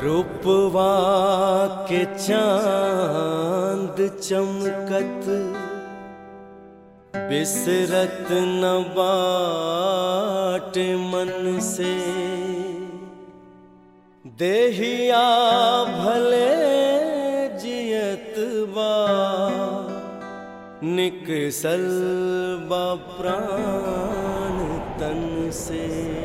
रूपवा के चांद चमकत बिसरत न बाट मन से देहिया भले जियत बा निकसल बा प्राण तन से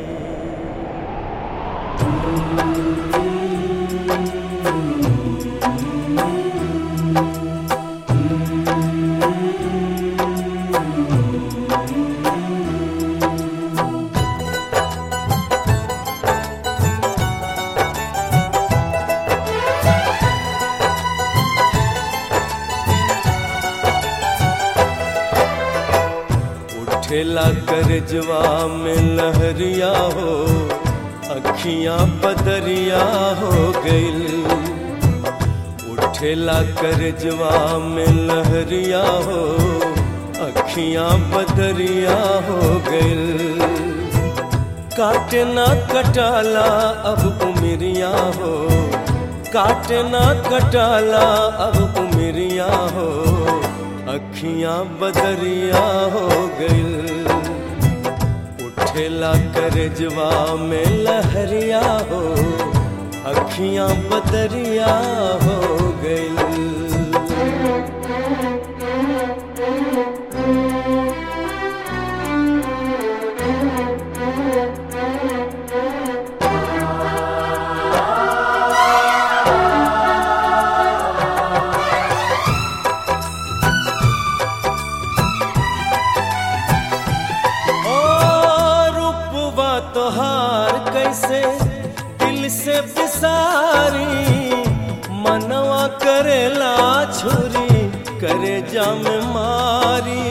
उठेला करजवा में लहरिया हो अखियां बदरिया हो गइल उठेला करजवा में लहरिया हो अखियां बदरिया हो गइल काटे ना कटाला अब उमरिया हो काटे ना कटाला अब उमरिया हो अखियां बदरिया हो गइल उठेला करजवा में लहरिया हो अखियां बदरिया हो गइल ओ रूपवा तोहार कैसे दिल से बिसारी मनवा करेला छुरी करे जाम मारी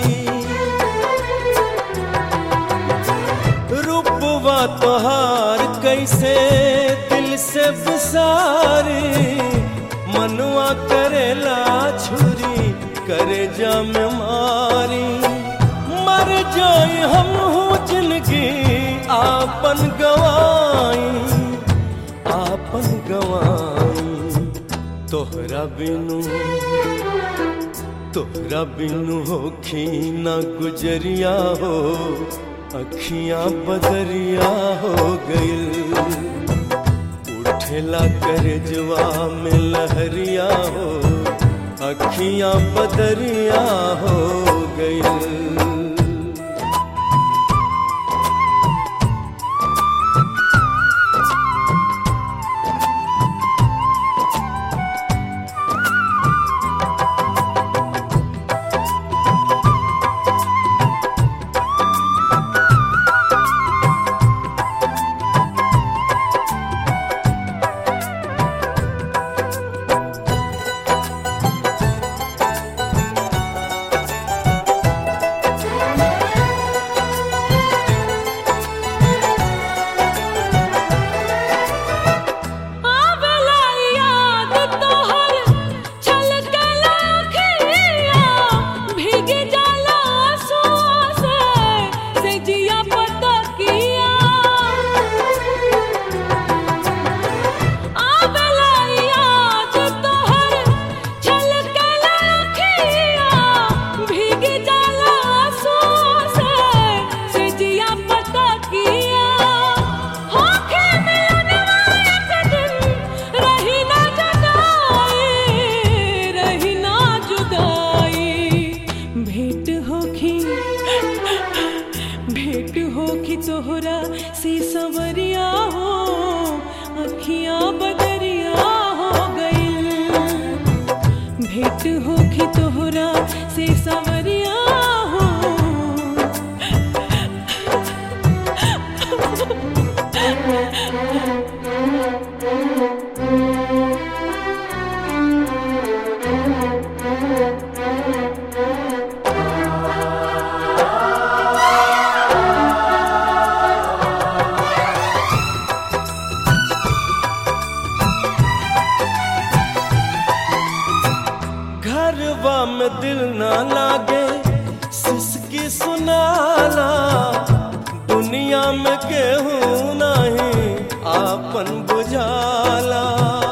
रूपवा तोहार कैसे दिल से बिसारी मनवा करेला छुरी करे जाम मारी मर जाई हम हूँ जिंदगी आपन गवाई आपन गवाई तोहरा बिनु तोहरा बिनु होखी ना गुजरिया हो अखियां बदरिया हो गइल उठेला करजवा में लहरिया हो अखियां बदरिया हो गइल आवेला याद तोहर छलकला अखिया भीग जाला आंसुओं से से जिया पतकिया आवेला याद तोहर छलकला अखिया भीग जाला आंसुओं से से जिया पतकिया होखे मिलनवा एक दिन रही ना जुदाई रही ना जुदाई भेंट होखी भेंट होखी तोहरा से सवरिया हो अखियां बदरिया हो गइल भेंट होखी तोहरा से सवरिया हो घरवा में दिल ना लागे सिसकी सुनाला दुनिया में केहू नहीं आपन बुझाला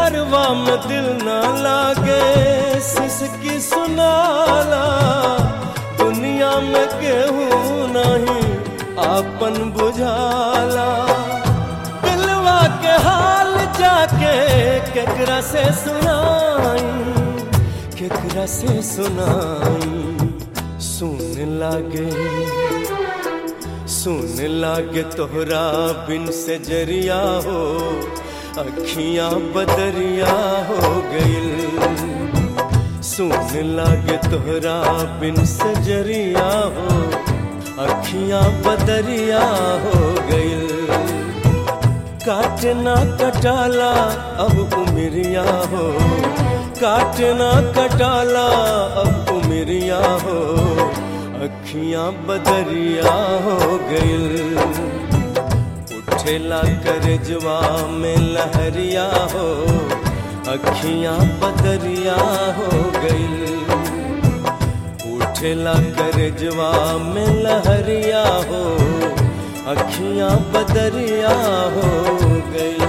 घरवा में दिल ना लागे सिसकी सुनाला दुनिया में केहू नहीं आपन बुझाला दिलवा के हाल जाके केकरा से सुनाई केकरा से सुनाई सुन लागे सुन लागे तोहरा बिन से जरिया हो अखियां बदरिया हो गइल सुन लागे तोहरा बिन से जरिया हो अखियां बदरिया हो गइल काटना कटाला अब उमरिया हो काटना कटाला अब उमरिया हो अखियां बदरिया हो गइल उठेला करजवा में लहरिया हो अखियां बदरिया हो गइल उठेला करजवा में लहरिया हो अखियां बदरिया हो गई